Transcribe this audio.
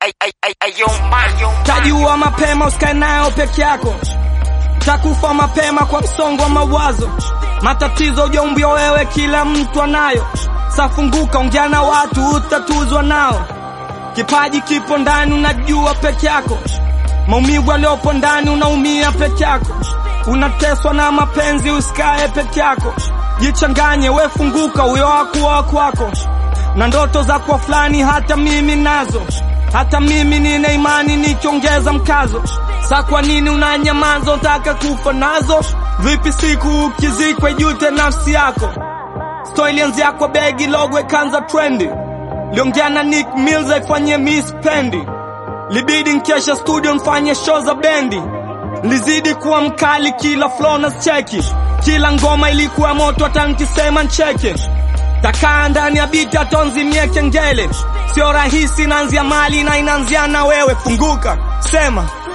Tajua mapema usikae nayo peke yako, takufa mapema kwa msongo wa mawazo. Matatizo ujaumbia wewe, kila mtu anayo. Safunguka, ongea na watu, utatuzwa nao. Kipaji kipo ndani, unajua peke yako. Maumivu yaliyopo ndani, unaumia peke yako. Unateswa na mapenzi, usikae peke yako. Jichanganye, we funguka, huyo hakuwa kwako. Na ndoto za kuwa fulani, hata mimi nazo hata mimi nina imani nikiongeza mkazo. Sa kwa nini unanyamaza, unataka kufa nazo? Vipi siku ukizikwe, jute nafsi yako. Sto ilianzia kwa begi logo ikanza trendi, liongea na Nick Mills aifanyie Miss Pendi, libidi nkesha studio mfanye show za bendi, lizidi kuwa mkali kila flow na cheki, kila ngoma ilikuwa moto, hata nkisema ncheke takaa ndani ya biti atonzimie kengele, sio rahisi, inaanzia mali na inaanzia na wewe. Funguka, sema